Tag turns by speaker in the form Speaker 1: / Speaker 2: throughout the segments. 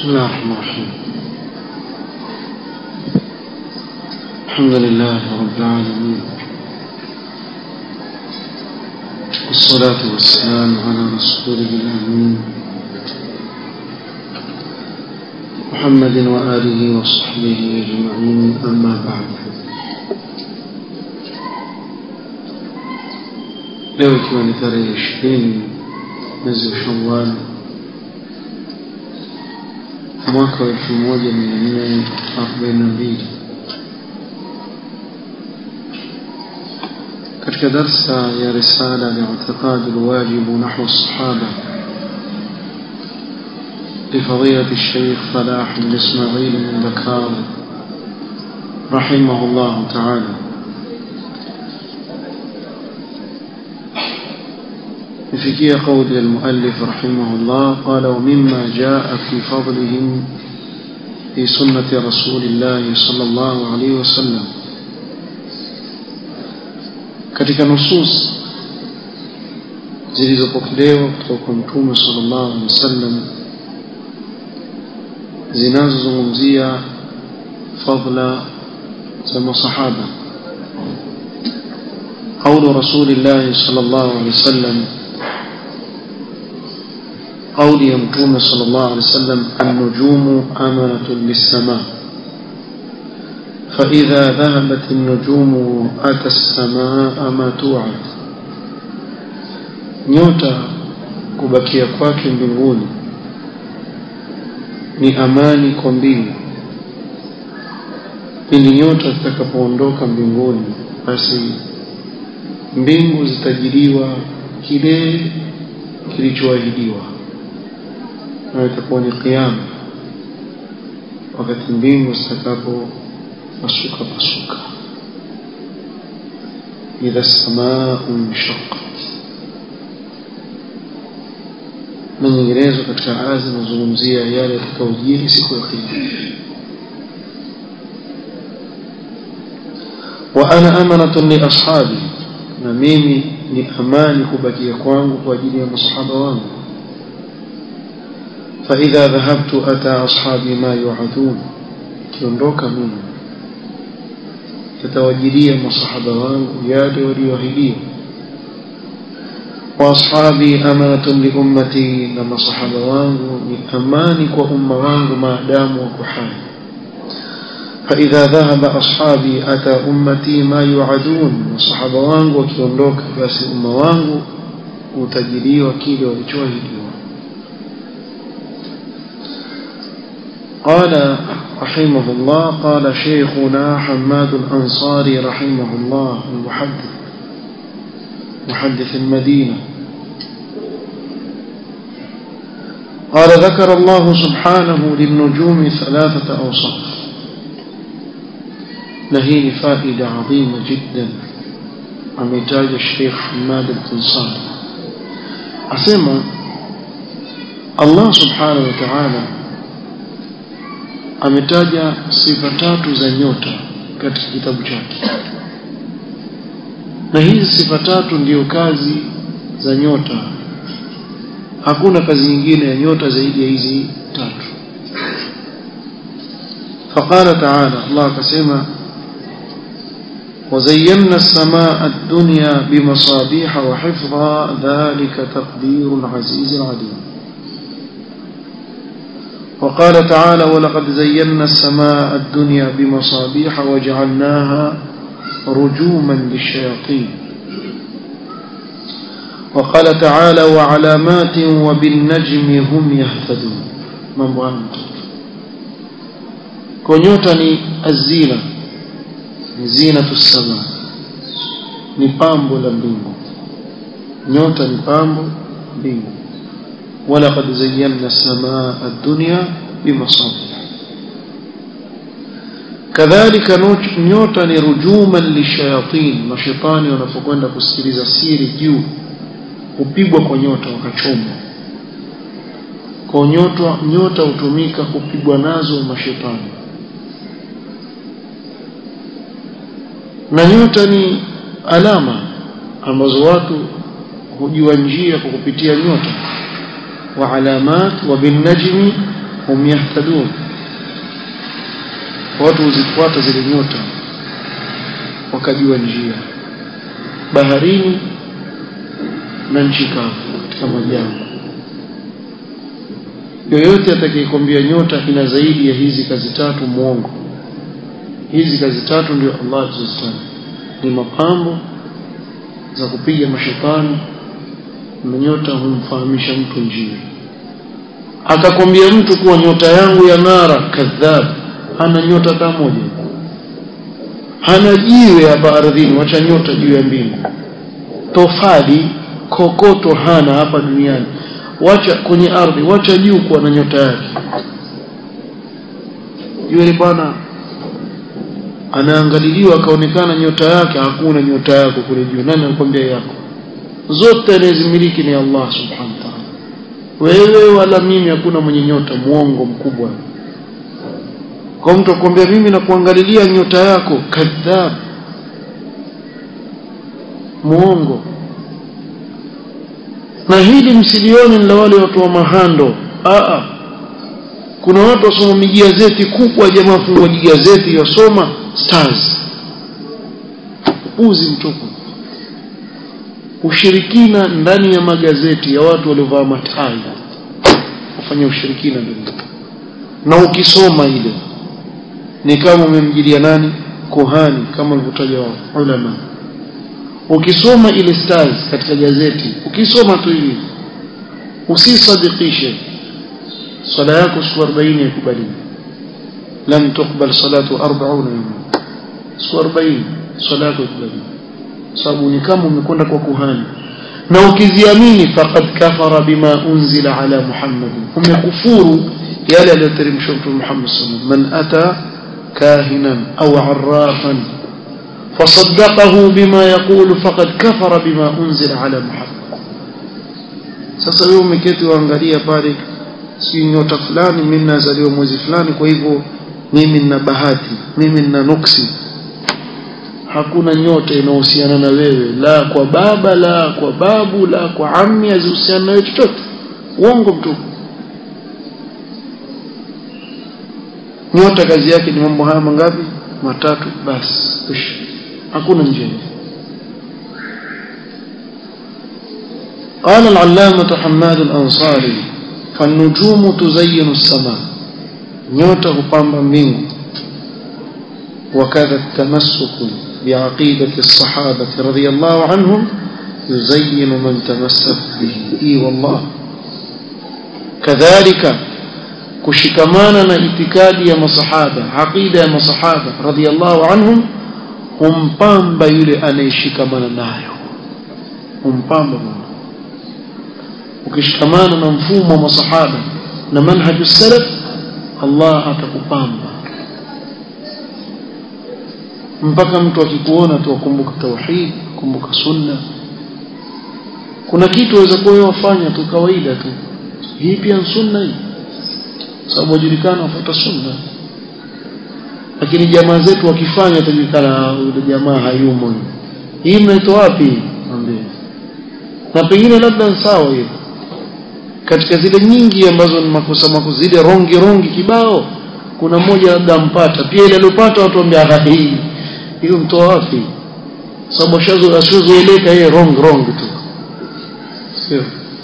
Speaker 1: بسم الله الرحمن الرحيم الحمد لله رب العالمين والصلاة والسلام على رسوله الأمين محمد وآله وصحبه أجمعين أما بعد leo ikiwa ni tarehe ishirini mwezi wa shawal mwaka wa elfu moja mia nne arobaini na mbili katika darsa ya risala li'tiqad alwajib nahwa الصحابة لفضيلة الشيخ فلاح بن إسماعيل بن بكار رحمه الله تعالى فيكي قول المؤلف رحمه الله قال ومما جاء في فضلهم في سنة رسول الله صلى الله عليه وسلم katika nusus zilizopokelewa kutoka kwa mtume sallallahu alaihi wasallam zinazozungumzia fadla za masahaba قول رسول الله صلى الله عليه وسلم قول يمتون صلى الله عليه وسلم النجوم أمنة للسماء فإذا ذهبت النجوم أتى السماء ما توعد nyota kubakia kwake mbinguni ni amani kwa mbingu pindi nyota zitakapoondoka mbinguni basi mbingu zitajiliwa kile kilichoahidiwa na itakuwa ni kiama wakati mbingu zitakapo pasuka pasuka idha samaa inshaqqat na nyinginezo katika aya zinazungumzia yale yatakayojiri siku ya kiyama wa ana amanatun li ashabi na mimi ni amani kubakia kwangu kwa ajili ya masahaba wangu فإذا ذهبت أتى أصحابي ما يوعدون kiondoka mimi tatawajilia masahaba wangu yale walioahidiwa واصحابي امانه لامتي لما صحابه wangu ni amani kwa umma wangu maadamu wako hai فاذا ذهب اصحابي اتى امتي ما يوعدون وصحابه wangu wakiondoka basi umma wangu utajiliwa kile walichoahidiwa قال رحمه الله قال شيخنا حماد الأنصاري رحمه الله المحدث محدث المدينة قال ذكر الله سبحانه للنجوم ثلاثة أوصاف نهين فائدة عظيمة جدا عمتاج الشيخ حماد الأنصاري أسمى الله سبحانه وتعالى ametaja sifa tatu za nyota katika kitabu chake na hizi sifa tatu ndiyo kazi za nyota hakuna kazi nyingine ya nyota zaidi ya hizi tatu فقال تعالى الله كسمى وزينا السماء الدنيا بمصابيح وحفظا ذلك تقدير العزيز العليم وقال تعالى ولقد زينا السماء الدنيا بمصابيح وجعلناها رجوما للشياطين وقال تعالى وعلامات وبالنجم هم يهتدون mambo hayo kwa nyota ni azina ni zinatu sama ni pambo la mbingu nyota ni pambo mbingu ولقد زينا السماء الدنيا بمصابيح كذلك nyota ni rujuman lishayatin mashaitani wanapokwenda kusikiliza siri juu kupigwa kwa nyota wakachomwa kwa nyota nyota hutumika kupigwa nazo mashaitani na nyota ni alama ambazo watu hujua njia kwa kupitia nyota wa alamat wa bin najmi hum yahtadun watu huzifuata zile nyota wakajua njia baharini na nchi kavu katika majangwa yoyote atakayekwambia nyota ina zaidi ya hizi kazi tatu mwongo hizi kazi tatu ndio Allah alizozitaja ni mapambo za kupiga mashetani na nyota humfahamisha mtu njia akakwambia mtu kuwa nyota yangu ya ng'ara kadhab hana nyota hata moja hana jiwe hapa ardhini wacha nyota juu ya mbingu tofali kokoto hana hapa duniani wacha kwenye ardhi wacha juu kuwa na nyota yake yule bwana anaangaliliwa akaonekana nyota yake hakuna nyota yako kule juu nani anakwambia yako zote anayezimiliki ni Allah subhanahu wa ta'ala wewe wala mimi hakuna mwenye nyota muongo mkubwa kwa mtu akwambia mimi nakuangalilia nyota yako kadhab muongo na hili msilioni la wale watu wa mahando Aa, kuna watu wasoma mijazeti kubwa jamaa fungua jigazeti yasoma stars uzi mtupu ushirikina ndani ya magazeti ya watu waliovaa matai wafanya ushirikina ndani na ukisoma ile ni kama umemjilia nani kohani kama walivyotaja wao ulama ukisoma ile stars katika gazeti ukisoma tu hivi usisadikishe swala yako siku 40 yakubaliwa lam tuqbal salatu 40 yawma siku 40 swala yako yakubaliwa sababu ni kama umekwenda kwa kuhani na ukiziamini faqad kafara bima unzila ala muhammad umekufuru yale aliyoteremshwa mtume Muhammad sallallahu alaihi wasallam man ata kahinan au arrafan فصدقه بما يقول فقد كفر بما أنزل على محمد sasa wewe umeketi waangalia pale si nyota fulani mimi nazaliwa mwezi fulani kwa hivyo mimi nina bahati mimi nina nuksi hakuna nyota inayohusiana na wewe la kwa baba la kwa babu la kwa ammi hazihusiana na wewe chochote uongo mtupu nyota kazi yake ni mambo haya mangapi matatu basi hakuna njia قال العلامة حماد الأنصاري فالنجوم تزين السماء نيوتا هبامبا مينغ وكذا التمسك بعقيدة الصحابة رضي الله عنهم يزين من تمسك به إي والله كذلك kushikamana na itikadi ya masahaba aqida ya masahaba radhiallahu anhum humpamba yule anayeshikamana nayo humpamba Mungu ukishikamana na mfumo wa masahaba na manhaju salaf Allah atakupamba mpaka mtu akikuona tu akumbuka tauhid kumbuka sunna kuna kitu waweza kuwa wafanya tu kawaida tu hii pia sunna hii sababu wajulikana wafuata sunna lakini jamaa zetu wakifanya tajulikana yule jamaa hayumo hii mnaitoa wapi mwambie na pengine labda sawa hiyo katika zile nyingi ambazo ni makosa makosa zile rongi rongi kibao kuna mmoja labda ampata pia ile aliyopata watu waambia hii hiyo mtoa wapi sababu shazo asizoeleka yeye wrong wrong tu sio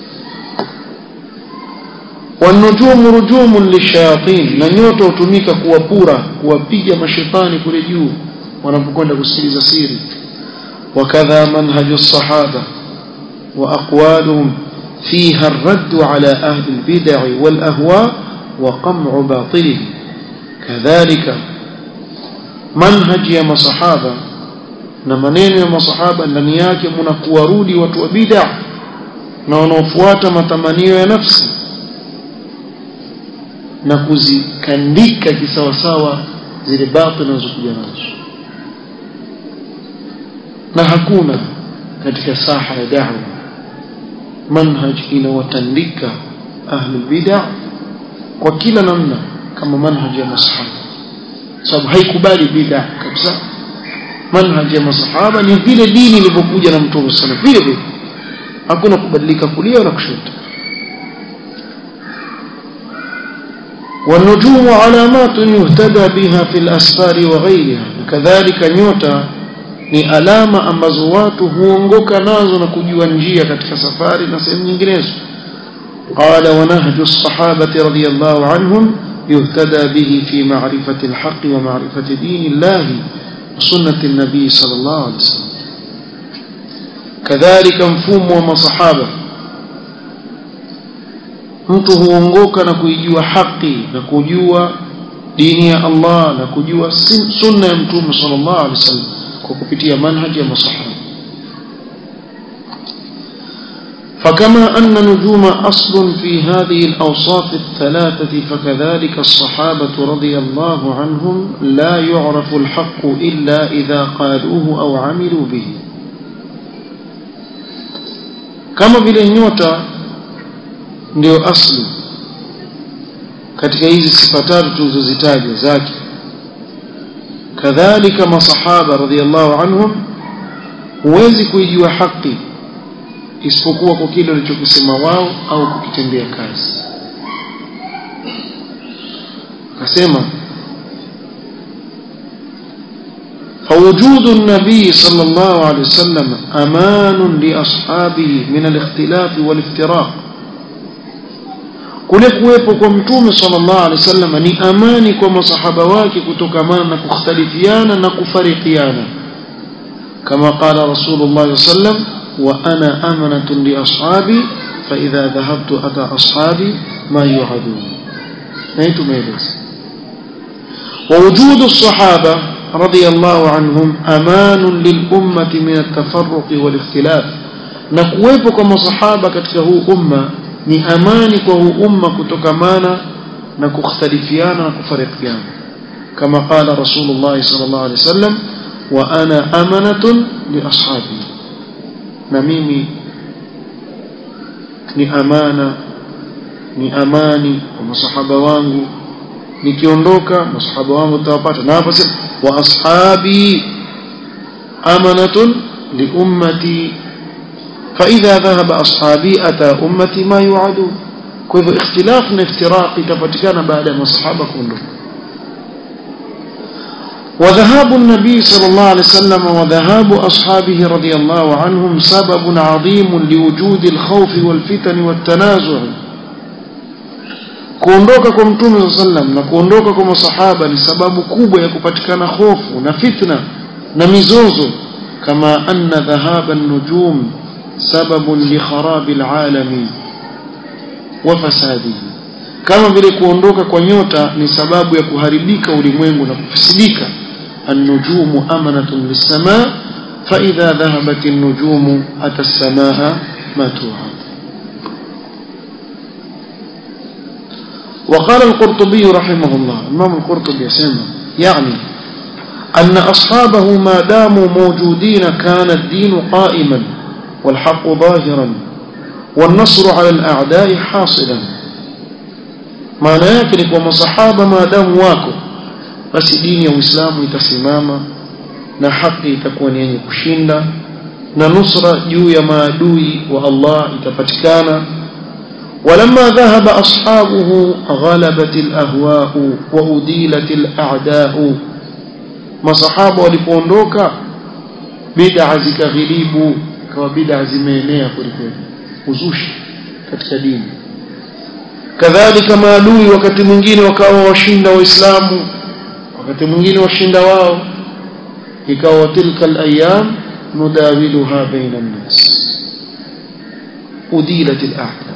Speaker 1: wanujumu rujumun lishayatin na nyota hutumika kuwapura kuwapiga mashetani kule juu wanapokwenda kusikiliza siri wakadha manhaju sahaba wa aqwaluhum فيها الرد على أهل البدع والأهواء وقمع باطلهم كذلك منهج يا مصحابة na maneno ya masahaba ndani yake mna kuwarudi watu wa bid'a na wanaofuata matamanio ya nafsi na kuzikandika kisawasawa zile batil zinazokuja nazo na hakuna katika saha ya da'wa manhaj inawatandika ahlul bid'a kwa kila namna kama manhaj ya masahaba sababu haikubali bid'a kabisa manhaj ya masahaba ni vile dini ilivyokuja na mtume sana vile vile hakuna kubadilika kulia na kushoto والنجوم علامات يهتدى بها في الأسفار وغيرها كذلك نيوتا ni alama ambazo watu huongoka nazo na kujua njia katika safari na sehemu nyinginezo qala wa nahju as-sahabati radiyallahu anhum yuhtada bihi fi ma'rifati al-haqq wa ma'rifati din Allah wa sunnati an-nabi sallallahu alayhi wasallam kadhalika mfumo wa masahaba mtu huongoka na kuijua haki na kujua dini ya Allah na kujua sunna ya mtume sallallahu alaihi wasallam kwa kupitia manhaji ya masahaba فكما أن نجوم أصل في هذه الأوصاف الثلاثة فكذلك الصحابة رضي الله عنهم لا يعرف الحق إلا إذا قالوه أو عملوا به كما بالنيوتا ndio asli katika hizi sifa tatu tulizozitaja zake kadhalika masahaba radhiallahu anhum huwezi kuijua haki isipokuwa kwa kile walichokisema wao au kukitendea kazi akasema فوجود النبي صلى الله عليه وسلم أمان لأصحابه من الاختلاف والافتراق kule kuwepo kwa mtume sallallahu alaihi wasallam ni amani kwa masahaba wake kutokamana na kukhtalifiana na kufarikiana kama qala rasulullah sallam wa ana amanatun li ashabi fa idha dhahabtu ata ashabi ma yu'adun na hii tumeeleza ووجود الصحابة رضي الله عنهم أمان للأمة من التفرق والاختلاف نكويبو كما صحابة كتكه أمة ni amani kwa huu umma kutokamana na kukhtalifiana na kufarikiana kama qala rasulullah sallallahu alaihi wasallam wa ana amanatun li ashabi na mimi ni amana ni amani kwa masahaba wangu nikiondoka masahaba wangu tawapata na hapo sema wa ashabi amanatun li ummati فإذا ذهب أصحابي أتى أمتي ما يوعدون كيف اختلاف افتراق تفتكان بعد ما الصحابة كلهم وذهاب النبي صلى الله عليه وسلم وذهاب أصحابه رضي الله عنهم سبب عظيم لوجود الخوف والفتن والتنازع kuondoka kwa mtume saa sallam na kuondoka kwa masahaba ni sababu kubwa ya kupatikana hofu na fitna na mizozo kama anna dhahaba nujum سبب لخراب العالم وفساده kama vile kuondoka kwa nyota ni sababu ya kuharibika ulimwengu na kufisidika النجوم أمنة للسماء فإذا ذهبت النجوم أتى السماء ما توعد وقال القرطبي رحمه الله الإمام القرطبي يسمى يعني أن أصحابه ما داموا موجودين كان الدين قائما والحق ظاهرا والنصر على الأعداء حاصلا maana yake ni kwamba masahaba maadamu wako basi dini ya uislamu itasimama na haki itakuwa ni yenye kushinda na nusra juu ya maadui wa Allah itapatikana ولما ذهب أصحابه غلبت الأهواء وأديلت الأعداء masahaba walipoondoka bid'a zikaghilibu kawa bid'a zimeenea kwelikweli uzushi katika dini kadhalika maadui wakati mwingine wakawa washinda waislamu wakati mwingine washinda wao ikawa tilka alayam nudawiluha baina an-nas udilat al-a'da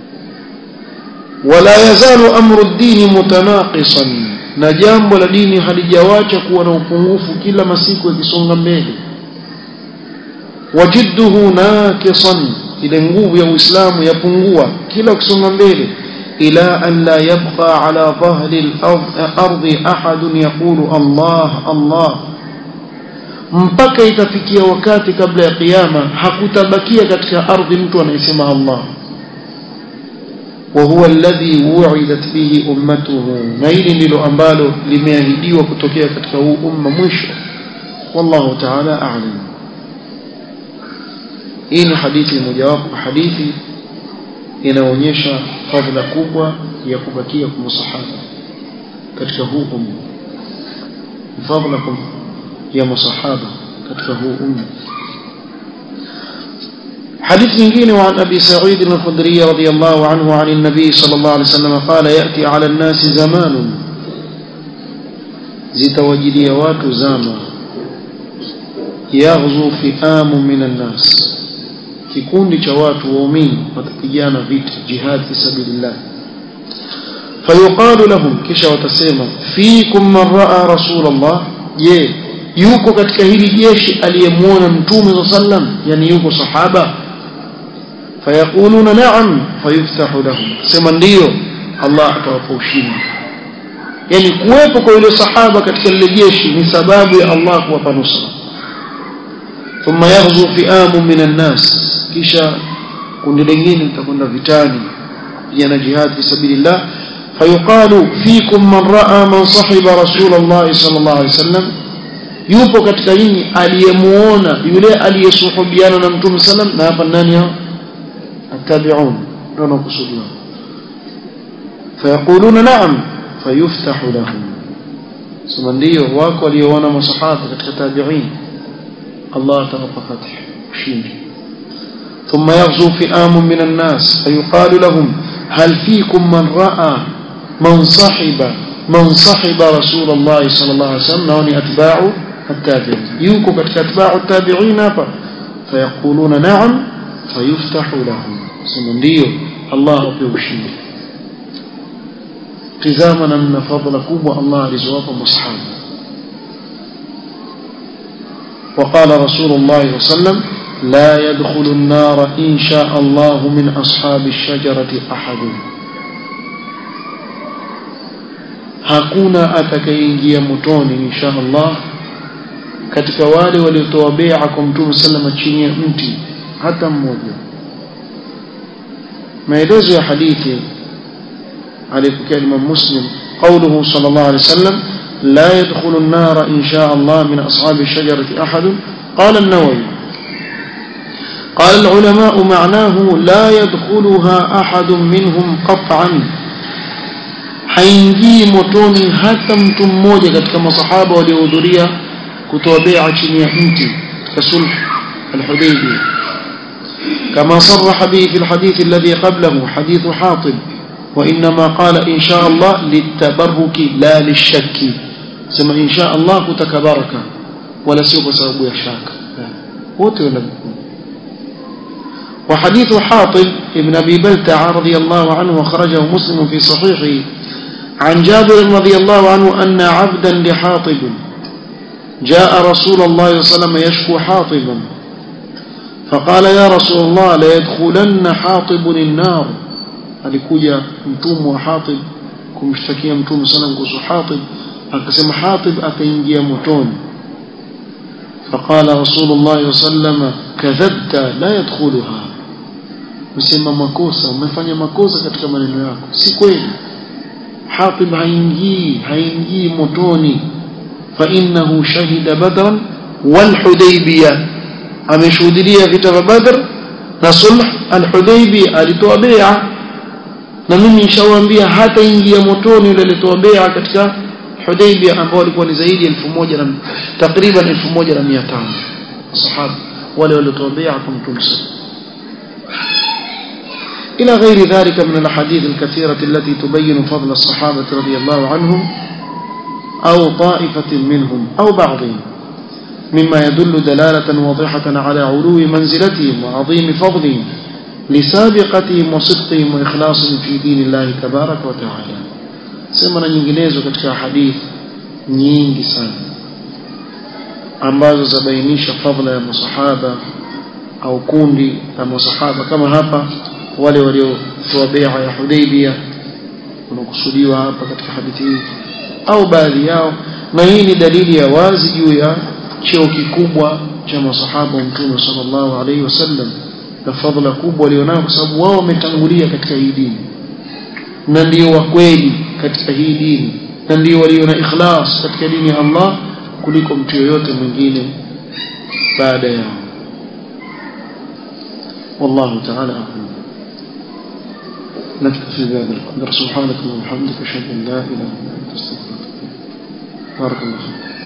Speaker 1: wala yazalu amru ad-din mutanaqisan na jambo la dini halijawacha kuwa na upungufu kila masiku yakisonga mbele wajidduhu naqisan ile nguvu ya Uislamu yapungua kila ukisonga mbele ila an la yabqa ala dhahri al-ardi ahad yaqulu Allah Allah mpaka itafikia wakati kabla ya kiyama hakutabakia katika ardhi mtu anayesema Allah وهو الذي وعدت به أمته نيل ndilo ambalo limeahidiwa kutokea katika huu umma mwisho والله تعالى أعلم hii ni hadithi mojawapo hadithi inaonyesha fadhila kubwa ya kubakia kwa masahaba katika huu umma fadlakum ya masahaba katika huu umma حديث nyingine وعن أبي سعيد الخدري رضي الله عنه عن النبي صلى الله عليه وسلم قال يأتي على الناس زمان zitawajilia watu zama yaghzu fi'amu minan nas kikundi cha watu waumini watapigana vita jihad fi sabilillah fayuqalu lahum kisha watasema fikum man raa rasulullah je yuko katika hili jeshi aliyemuona mtume sallam yani yuko sahaba fayaquluna na'am fayuftahu lahum sema ndio Allah atawapa ushindi yani kuwepo kwa yule sahaba katika lile jeshi ni sababu ya Allah kuwapa nusra thumma yaghzu fi'amu minan nas kisha kundi lingine litakwenda vitani kupigana jihad fi sabilillah fayuqalu fikum man raa man sahiba rasulullah sallallahu alaihi wasallam yupo katika nyinyi aliyemuona yule aliyesuhubiana na mtume sallam na hapa nani hao atabi'un ndio nakusudiwa fayaquluna na'am fayuftahu lahum sema ndio wako walioona masahaba katika tabi'in Allah atawapa fath ushindi ثم يغزو فئام من الناس فيقال لهم هل فيكم من رأى من صحب من صحب رسول الله صلى الله عليه وسلم نوني أتباع التابعين يوكو كتك أتباع التابعين أبا فيقولون نعم فيفتح لهم سمنديو الله بيوشيه تزامنا من فضل كوب الله لزواب مصحاب وقال رسول الله صلى الله عليه وسلم لا يدخل النار إن شاء الله من أصحاب الشجرة أحد hakuna atakayeingia motoni insha Allah katika wale waliotoa bai'a kwa Mtume sallama chini ya mti hata mmoja maelezo ya hadithi alipokea Imam Muslim قوله صلى الله عليه وسلم لا يدخل النار إن شاء الله من أصحاب الشجرة أحد قال النووي قال العلماء معناه لا يدخلها أحد منهم قطعا haingii motoni hata mtu mmoja katika masahaba waliohudhuria kutoa bai'a chini ya mti katika sulh al-Hudaybiyah كما صرح به في الحديث الذي قبله حديث حاطب وإنما قال إن شاء الله للتبرك لا للشك سما إن شاء الله كتكبرك ولا سوف سبب يشاك wote wanakuwa وحديث حاطب ابن أبي بلتع رضي الله عنه أخرجه مسلم في صحيحه عن جابر رضي الله عنه أن عبدا لحاطب جاء رسول الله صلى الله عليه وسلم يشكو حاطبا فقال يا رسول الله لا يدخلن حاطب النار alikuja mtumwa wa Hatib kumshtakia mtume sana kuhusu Hatib akasema Hatib ataingia motoni فقال رسول الله صلى الله عليه وسلم كذبت لا يدخلها msema makosa umefanya makosa katika maneno yako si kweli Hatib haingii haingii motoni fa innahu shahida badran wal hudaybiyah ameshuhudia vita vya badr na sulh al hudaybiyah alitoa bai'a na mimi nishawaambia hata ingia motoni yule alitoa bai'a katika Hudaybiyah ambao walikuwa ni zaidi ya 1000 na takriban 1500 sahaba wale waliotoa bai'a kwa Mtume إلى غير ذلك من الأحاديث الكثيرة التي تبين فضل الصحابة رضي الله عنهم أو طائفة منهم أو بعضهم مما يدل دلالة واضحة على علو منزلتهم وعظيم فضلهم لسابقتهم وصدقهم وإخلاصهم في دين الله تبارك وتعالى سمنا nyinginezo katika hadith nyingi sana ambazo zabainisha fadhila ya masahaba au kundi la masahaba kama hapa wale waliotoa bai'a ya Hudaybiyah wanakusudiwa hapa katika hadithi hii au baadhi yao na hii ni dalili ya wazi juu ya cheo kikubwa cha masahaba wa Mtume sallallahu alaihi wasallam na fadhila kubwa walionayo kwa sababu wao wametangulia katika hii dini na ndio wa kweli katika hii dini na ndio walio na ikhlas katika dini ya Allah kuliko mtu yoyote mwingine baada yao والله تعالى أعلم نكتفي بهذا القدر سبحانك اللهم وبحمدك أشهد أن لا إله إلا أنت أستغفرك barakallahu